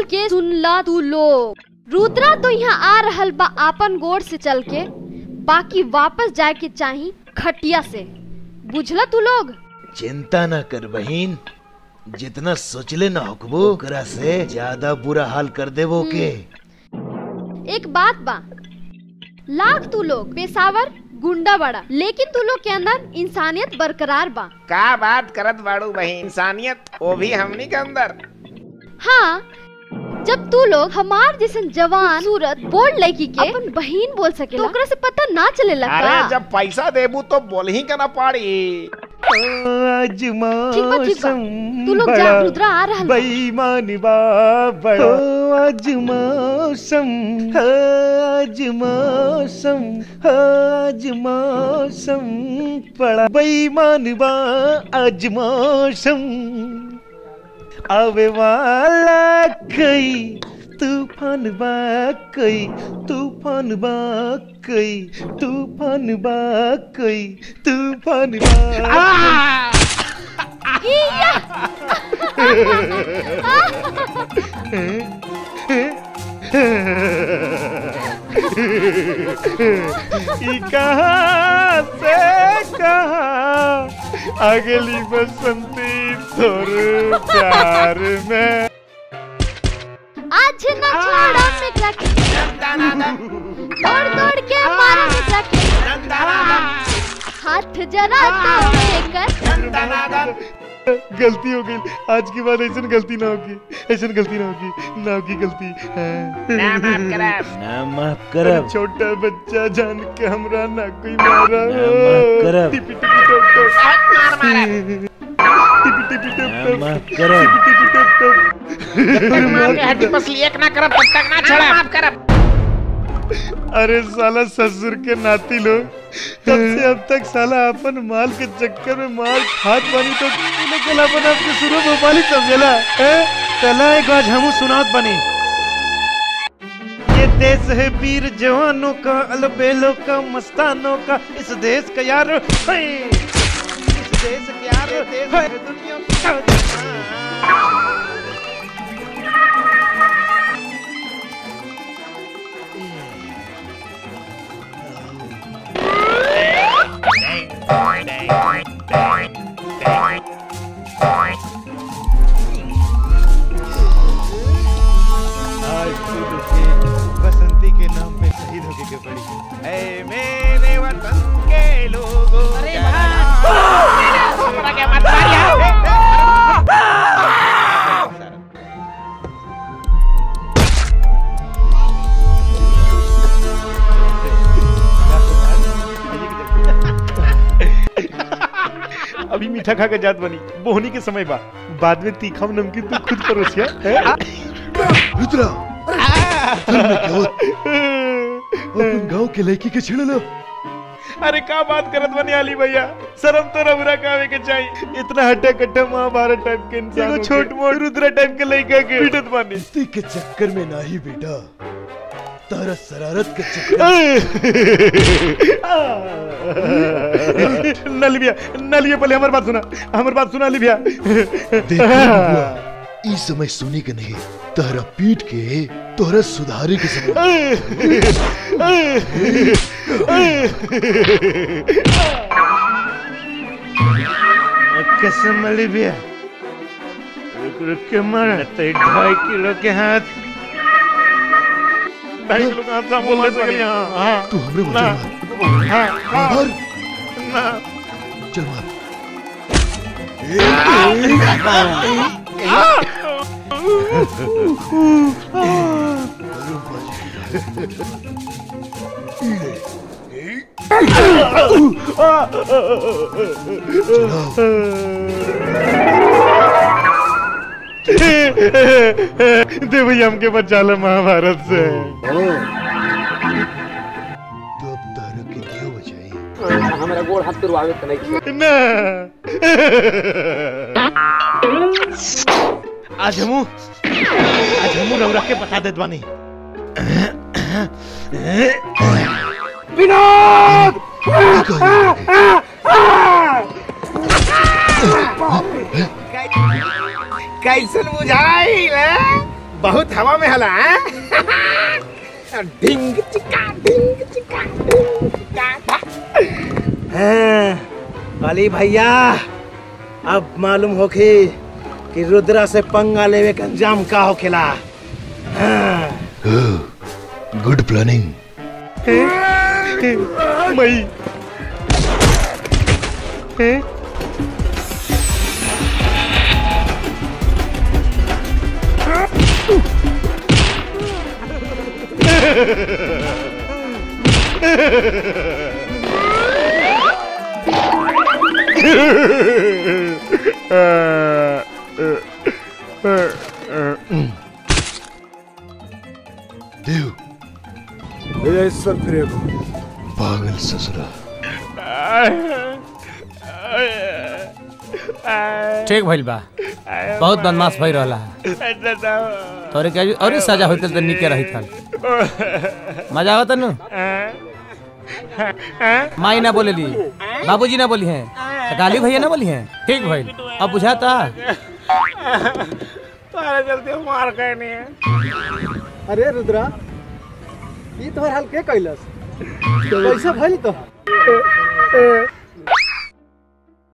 खोल के सुन ला तू लोग रुद्रा तो यहाँ आ रहल बा आपन गोड़ से चल के बाकी वापस जाए के चाही खटिया से बुझला तू लोग चिंता न कर बहिन जितना सोचले न होकबो ओकरा से ज्यादा बुरा हाल कर देबो के एक बात बा लाख तू लोग पेशावर गुंडा बड़ा लेकिन तू लोग के अंदर इंसानियत बरकरार बा का बात करत बाड़ू बहिन इंसानियत वो भी हमनी के अंदर हाँ जब तू लोग हमार जैसन जवान सूरत बोल लड़की के अपन बहन बोल सके तो ओकरा से पता ना चले अरे लगा जब पैसा देबू तो बोल ही के ना पाड़ी आज ठीक बा ठीक बा मौसम तू लोग जा बड़ा रुद्रा आ रहल बा। बेईमानी बा बड़ा हो आज मौसम हो आज मौसम हो आज मौसम बड़ा बेईमान बा आज मौसम आवे वाला कई तूफान बा कई तूफान बा कई तूफान बा कई तूफान बा ई कहाँ से कहाँ अगली बसंती तोर प्यार में आज न छोड़ा मित्रा के दौड़ दौड़ के मारा मित्रा के हाथ जरा तो लेकर गलती हो गई आज के बाद ऐसा गलती ना होगी ऐसा गलती ना होगी ना होगी गलती हाँ। ना माफ करब ना माफ अरे करब छोटा बच्चा जान के हमरा ना कोई मारा ना माफ करब। टिपी टिपी टॉप टॉप मार मारब टिपी टिपी टॉप ना टॉप माफ करब टिपी टिपी टॉप टॉप तक मार के हड्डी पसली एक ना करब तब तक ना छोड़ा माफ करब अरे साला ससुर के नाती लोग तब से अब तक साला अपन माल के चक्कर में माल खात बनी तो तूने कल अपन आपके शुरू भोपाली समझला हैं? कला एक आज हमू सुनात बनी ये देश है वीर जवानों का अलबेलों का मस्तानों का इस देश का यार है। इस देश का यार है दुनिया का आज खुद के बसंती के नाम पे शहीद होके के पड़ी ऐ मेरे वतन के लोगों अरे हमरा के मत मारिया अभी मीठा खा के जात बनी बोहनी के समय बा बाद में तीखा और नमकीन तू खुद परोसिया हैं? रुद्रा अपन गांव के लड़की के छिड़लो अरे का बात करत बनी आली भैया शर्म तो रबरा कावे के चाहिए इतना हट्टा कट्टा महाभारत टाइप के इंसान एगो छोट मोट रुद्रा टाइप के लड़का के पीटत बानी दोस्ती के चक्कर में नाही बेटा तारा शरारत के चक्कर नली भैया नलिया पहले हमारी बात सुना हमारी बात सुना ली भैया देखा हुआ ई समय सुनी के नहीं तारा पीट के तोहरा सुधारे के समय कसम अली भैया रुक रुक के मार तो ढाई किलो के हाथ ढाई किलो का हाथ साफ बोल रहे यहाँ हाँ तू हमरे ना बोल हाँ हाँ मार ना चल मार दे भैया हमके बचा लो महाभारत से तो अब तारा के दियो बचाई हमारा गोड़ हाथ तुरवावे त नहीं ना आज हमू आज हमू रौरा के बता देत बानी कैसन बुझाई ले बहुत हवा में हला हैं? ढिंग चिका ढिंग चिका ढिंग चिका हाँ, अली भैया अब मालूम होखी कि रुद्रा से पंगा लेवे का अंजाम का होखेला हाँ, गुड प्लानिंग मई हैं? देव ईश्वर फिर पागल ससुरा ठीक भइल बा बहुत बदमाश भई रहला तोरे के अभी और सजा होते त निके रही थल मजा आवत नु माई ना बोलेली बाबूजी ना बोली हैं त गाली भैया ना बोली हैं ठीक भइल अब बुझाता तुम्हारे चलते मार गए नहीं है अरे रुद्रा ये तोहर हाल के कैलस कैसे भइल तो